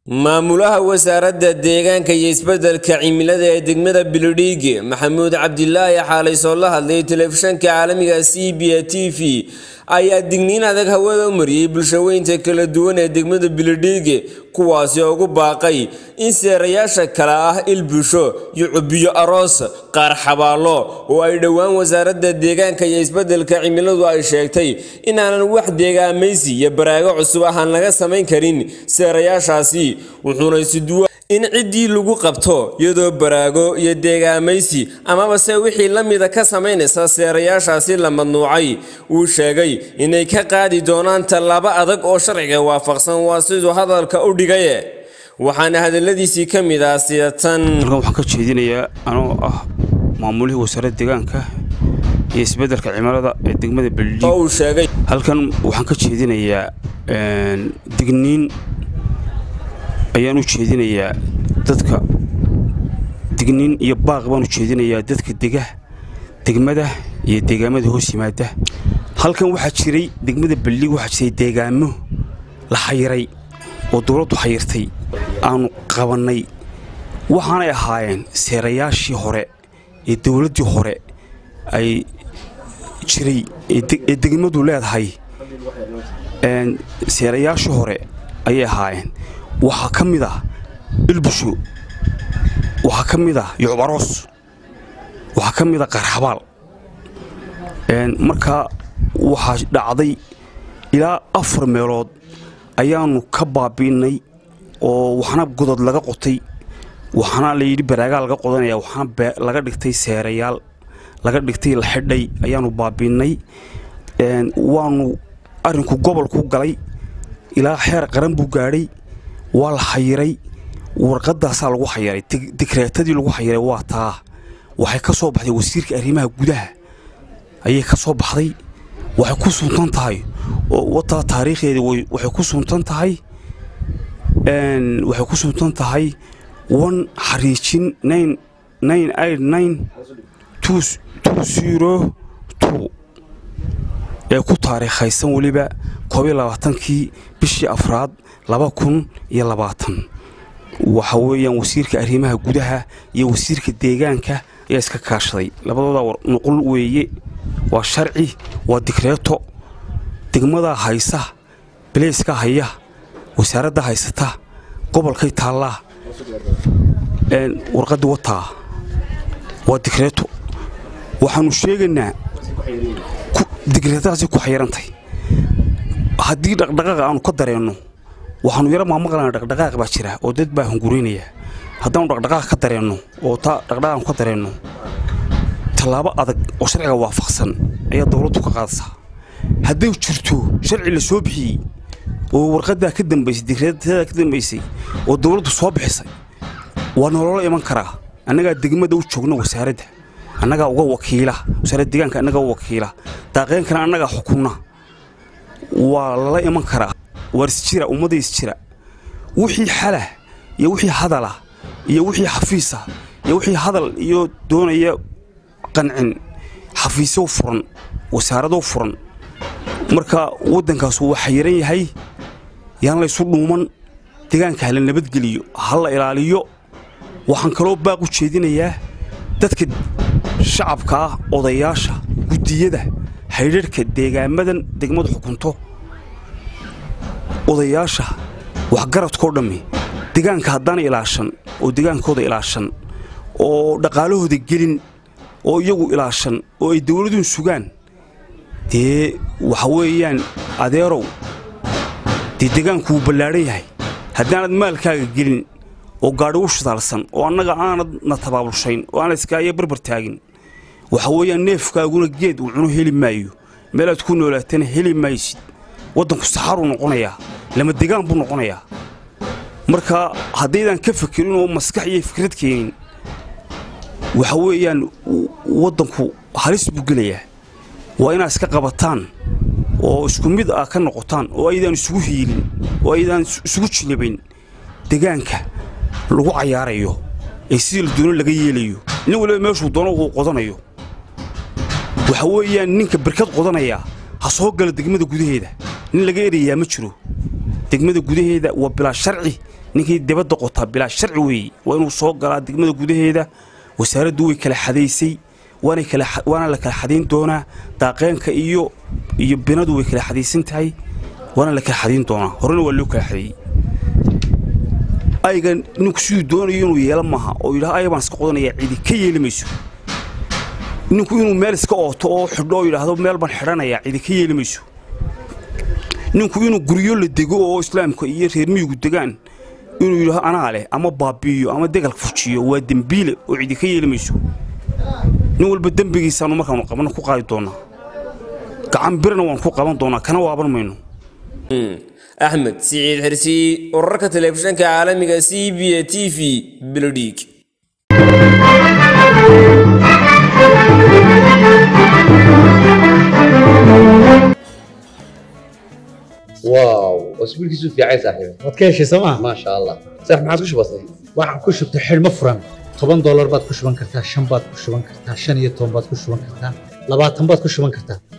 maamulaha wasaaradda deegaanka iyo isbeddelka cimilada ee degmada beledweyge maxamuud cabdilaahi xaalay soo la hadlay telefishanka caalamiga c b a t v ayaa digniin adag hawada u mariyey bulshaweynta kala duwan ee degmada beledweyge kuwaasi oo ugu baaqay in seerayaasha kale ah ilbusho iyo cubiyo aroos qaar xabaalo oo ay dhowaan wasaaradda deegaanka iyo isbeddelka cimiladu ay sheegtay inaanan wax deegaamaysi iyo baraago cusub ahaan laga samayn karin seerayaashaasi wuxuuna isuduwa in ciddii lagu qabto iyadoo baraago iyo deegaamaysi amaba se wixii la mida ka samaynaysa seerayaashaasi la madnuucay uu sheegay inay ka qaadi doonaan tallaabo adag oo sharciga waafaqsan waa siduu hadalka u dhigaye waxaana hadaladiisii ka mid ah sida tan halkan waxaan ka jeedinayaa anoo ah maamulihii wasaaradda deegaanka iyo isbeddelka cimilada ee degmada beledweyge oo uu sheegay halkan waxaan ka jeedinayaa digniin ayaan u jeedinayaa dadka digniin iyo baaq baan u jeedinayaa dadka dega degmada iyo deegaamada hoos yimaada halkan waxaa jiray degmada beledweyge waxaa jiray deegaamo la xayiray oo dowladdu xayirtay aanu qabannay waxaanay ahaayeen seerayaashii hore ee dowladdii hore ay jiray ee degmadu leedahay seerayaashii hore ayay ahaayeen waxaa ka mid ah ilbusho waxaa ka mid ah yucbaroos waxaa ka mid ah qarxabaal markaa waxaa dhacday ilaa afar meelood ayaannu ka baabi'innay oo waxna godod laga qotay waxna layidhi baraagaa laga qodanaya waxna laga dhigtay seerayaal laga dhigtay la xidhay ayaannu baabi'innay waannu arrinku gobolku galay ilaa xeer qaran buu gaadhay waa la xayiray warqadaasaa lagu xayiray dikreetadii lagu xayiray waa taa waxay ka soo baxday wasiirka arrimaha gudaha ayay ka soo baxday waxay ku suntan tahay oo wataa taariikhdeedii waxay ku suntan tahay waxay ku suntan tahay one xariijin nine nine eight nine two two zero two ee ku taariikhaysan weliba koob iyo labaatankii bishii afraad laba kun iyo labaatan waxa weeyaan wasiirka arrimaha gudaha iyo wasiirka deegaanka ayaa iska kaashaday labadooda nuqul weeye waa sharci waa dikreeto degmadaa haysa baleyska haya wasaaradda haysata gobolkay taallaa warqaddi wataa waa dikreeto waxaannu sheegaynaa dikreetadaasi ku xayirantay haddii dhaqdhaqaaqa aanu ka dareenno waxaanu yaro maamaqlana dhaqdhaqaaq baa jira oo dad baa hunguraynaya haddaanu dhaqdhaqaaq ka dareenno oo taa dhaqdhaqaaq aanu ka dareenno tallaabo adag oo sharciga waafaqsan ayaa dowladdu ka qaadaysaa hadday jirto sharci la soo bixiyey oo warqaddaa ka dambaysay dikreetadaa ka dambaysay oo dowladdu soo bixisay waa nolola iman karaa annagaa degmada u joogna wasaaradda annagaa uga wakiila wasaaradda deegaanka annagaa u wakiila daaqeenkana annagaa xukunna waa lala iman karaa waar isjira ummadda isjira wixii xalah iyo wixii hadalah iyo wixii xafiisa iyo wixii hadal iyo doonaya qancin xafiisyo furan wasaaradoo furan marka waddankaasu waa xayiran yahay yaan laysu dhuuman deegaanka hala nabadgeliyo ha la ilaaliyo waxaan kaloo baaq u jeedinayaa dadka shacabka ah odayaasha guddiyada haydharhka deegaamadan degmadu xukunto odayaasha waxgaradkoo dhammi deegaanka haddaana ilaashan oo degaankooda ilaashan oo dhaqaalahooda gelin oo iyagu ilaashan oo ay dawladuun sugaan dee waxa weeyaan adeerow dee deegaanku wuu ballaadhan yahay haddaanad maalkaaga gelin oo gaadhi u shidaalsan oo annaga aanad na tabaabulshayn oo aanad iskaayo barbar taagin waxa weeyaan neefkaaguna geed uu cuno heli maayo meelaad ku noolaatana heli maysid waddanku saxaruu noqonayaa lama degaan buu noqonayaa marka haddaydaan ka fakerin oo maskax iyo fikrad keenin waxa weeyaan waddanku halis buu gelayaa waa inaad iska qabataan oo isku mid ah ka noqotaan oo aydaan isugu hiilin oo aydaan isugu jilibayn degaanka lagu cayaarayo ee sidii la doono laga yeelayo nin waliba meeshuu doono uu qodanayo waxa weeyaan ninka barkad qodanaya ha soo gala degmada gudaheeda nin laga erayaa ma jiro degmada gudaheeda waa bilaa sharci ninkii dibadda qotaa bilaa sharci weeye waa inuu soo galaa degmada gudaheeda wasaaraddu way kala xadaysay waana la kala xadayn doonaa daaqeenka iyo iyo binadu way kala xadaysan tahay waana la kala xadayn doonaa horena waa loo kala xadeeyey ayga ninku siduu doonayo inuu yeelo maaha oo yidhaha ayga baan iska qodanaya cidi ka yeeli mayso ninku inuu meel iska ooto oo xidho oo yidhaahdo meel baan xidhanayaa cidi ka yeeli mayso ninku inuu guryo la dego oo islaamka iyo reer miyigu degaan inuu yidhaho anaa leh ama baabi'iyo ama degalka fujiyo waa dembiile oo cidi ka yeeli mayso nin walba dembigiisaanu markaanu qabanno ku qaadi doonaa gacan birna waan ku qaban doonaa kana waaban mayno axmed siciid xirsi wararka telefishanka caalamiga c b a t v beledhiig واو اسبوعك في عايز صاحبي waad ka heshay sooma ما شاء الله صح ما عاد بسيط waxaan ku shubtay xidhmo furan toban doolar baad ku shuban kartaa shan baad ku shuban kartaa shan iyo toban baad ku shuban kartaa labaatan baad ku shuban kartaa